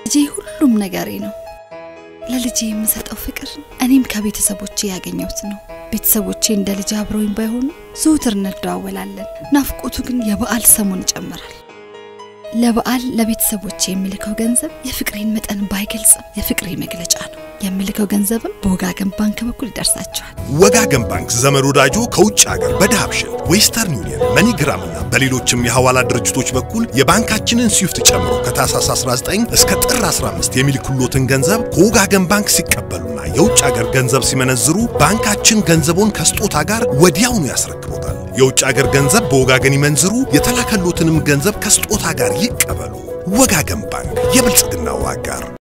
ልጄ ሁሉም ነገሬ ነው። ለልጄ የምሰጠው ፍቅር እኔም ከቤተሰቦቼ ያገኘሁት ነው። ቤተሰቦቼ እንደ ልጅ አብረውኝ ባይሆኑ ዘውትር እንደዋወላለን። ናፍቆቱ ግን የበዓል ሰሞን ይጨምራል። ለበዓል ለቤተሰቦቼ የምልከው ገንዘብ የፍቅሬን መጠን ባይገልጽም የፍቅሬ መግለጫ ነው። የምልከው ገንዘብም በወጋገን ባንክ በኩል ይደርሳቸዋል። ወጋገን ባንክ ዘመድ ወዳጆ ከውጭ ሀገር በዳሃብሽን፣ ዌስተርን ዩኒየን፣ መኒግራም እና በሌሎችም የሐዋላ ድርጅቶች በኩል የባንካችንን ስዊፍት ጨምሮ ከታህሳስ 19 እስከ ጥር 15 የሚልኩሎትን ገንዘብ ከወጋገን ባንክ ሲቀበሉና የውጭ ሀገር ገንዘብ ሲመነዝሩ ባንካችን ገንዘቦን ከስጦታ ጋር ወዲያውኑ ያስረክቦታል። የውጭ ሀገር ገንዘብ በወጋገን ይመንዝሩ፣ የተላከሎትንም ገንዘብ ከስጦታ ጋር ይቀበሉ። ወጋገን ባንክ የብልጽግናው አጋር